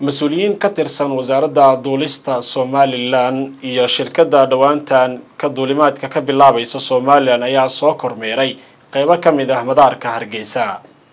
mas-uuliyiin ka tirsan wasaaradda duulista somalilan iyo shirkadda dhowaantan ka duulimaadka ka bilaabaysa somalilan ayaa soo kormeeray qeybo ka mid ah madaarka hargeysa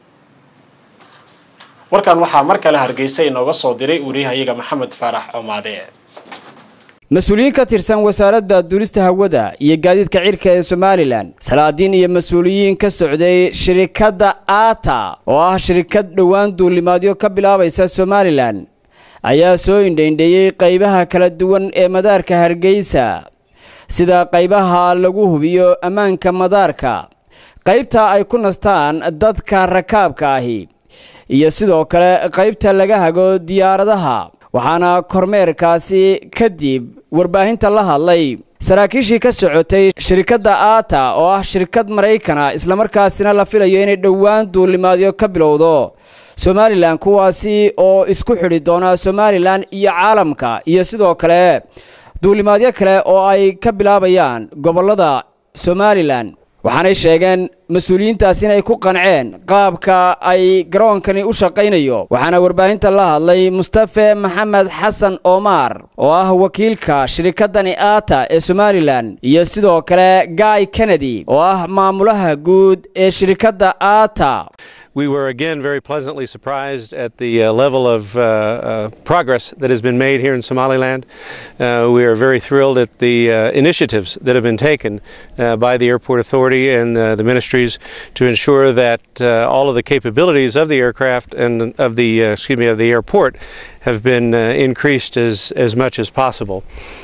warkan waxaa mar kale hargeysa inooga soo diray wariyahayaga maxamed faarax comaade mas-uuliyiin ka tirsan wasaaradda duulista hawada iyo gaadiidka cirka ee somalilan salaadiin iyo mas-uuliyiin ka socday shirikadda aata oo ah shirikad dhowaan duulimaadyo ka bilaabaysa somalilan ayaa soo indhaindheeyey qaybaha kala duwan ee madaarka hargeysa sida qaybaha lagu hubiyo ammaanka madaarka qaybta ay ku nastaan dadka rakaabka ahi iyo sidoo kale qaybta laga hago diyaaradaha waxaana kormeerkaasi kadib warbaahinta la hadlay saraakiishii ka socotay shirikadda aata oo ah shirkad maraykana islamarkaasina la filayo inay dhowaan duulimaadyo ka bilowdo somalilan kuwaasi oo isku xidhi doona somalilan iyo caalamka iyo sidoo kale duulimaadyo kale oo ay ka bilaabayaan gobollada somalilan waxaanay sheegeen mas-uuliyiintaas inay ku qanceen qaabka ay garoonkani u shaqaynayo waxaana warbaahinta la hadlay mustafe maxamed xasan omar oo ah wakiilka shirikaddani aata ee somalilan iyo sidoo kale guy kennedy oo ah maamulaha guud ee shirikadda aata We were again very pleasantly surprised at the uh, level of uh, uh, progress that has been made here in Somaliland. we are very thrilled at the initiatives that have been taken by the Airport Authority and the ministries to ensure that all of the capabilities of the aircraft and of the excuse me of the airport have been increased as as much as possible.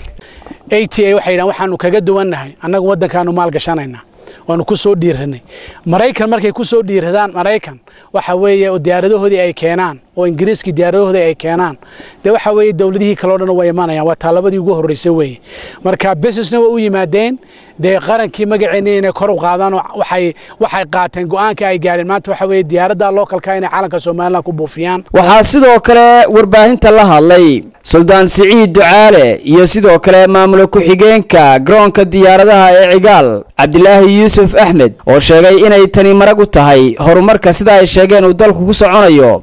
ATA waxay waxaanu kaga duwannahay annagu waddankaanu maalgashanaynaa waanu ku soo dhiiranay maraykan markay ku soo dhiiradaan maraykan waxa weeye diyaaradahoodii ay keenaan oo ingiriiskii diyaaradahoodii ay keenaan dee waxa weeye dowladihii kaleo dhan way imanayaan waa taallabadii ugu horreysay weeye marka businessna way u yimaadeen dee qarankii magaceennii inay kor u qaadaan oo waxay waxay qaateen go'aanka ay gaadheen maanta waxa weeye diyaaradda lookalka inay calanka somaliland ku buufiyaan waxaa sidoo kale warbaahinta la hadlay suldaan siciid ducaale iyo sidoo kale maamula ku-xigeenka garoonka diyaaradaha ee cigaal cabdilaahi yuusuf axmed oo sheegay inay tani marag u tahay horumarka sida ay sheegeen uu dalku ku soconayo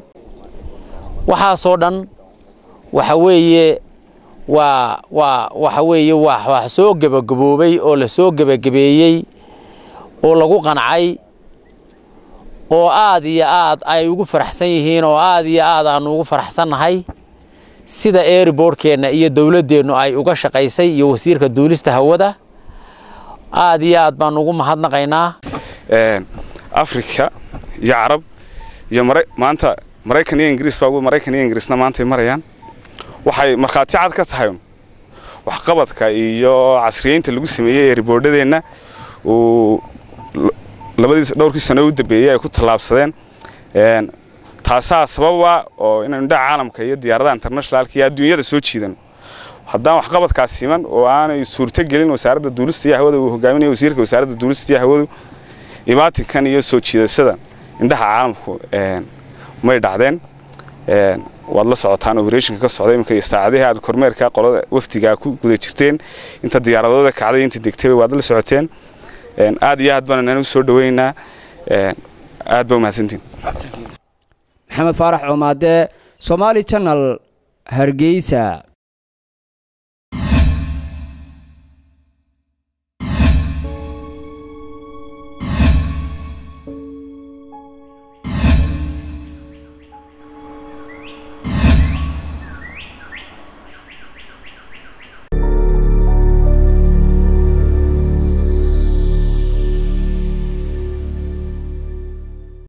waxaasoo dhan waxa weeye waa waa waxa weeye waa wax soo gebagaboobay oo la soo gebagabeeyey oo lagu qancay oo aad iyo aad ay ugu faraxsan yihiin oo aad iyo aad aanu ugu faraxsannahay sida airbortkeenna iyo dowladdeennu ay uga shaqaysay iyo wasiirka duulista hawada aad iyo aad baanu ugu mahadnaqaynaa afrika iyo carab iyo maanta maraykan iyo ingiriis baa maraykan iyo ingiriisna maantay marayaan waxay markhaati cad ka tahay waxqabadka iyo casriyeynta lagu sameeyey ee riboordhadeenna uu labadiis dhowrkii sano u dambeeyey ay ku tallaabsadeen taasaa sababa oo inaynu dhaca caalamka iyo diyaaradaha internationalka iyo adduunyada soo jiidan haddaan waxqabadkaas siman oo aanay suurto gelin wasaaradda duulista iyo hawada uu hogaaminaya wasiirka wasaaradda duulista iyo hawadu imaatinkan iyo soo jiidashada indhaha caalamku may dhacdeen waad la socotaan operationka ka socda iminka iyo saacadihii aad kormeerka qolada wafdiga ku guda jirteen inta diyaaradooda kacday inta degtayba waad la socoteen aad iyo aad baan anagu soo dhawaynaynaa aad baa umahadsantiin maxamed faarax coomaade somaali channel hargeysa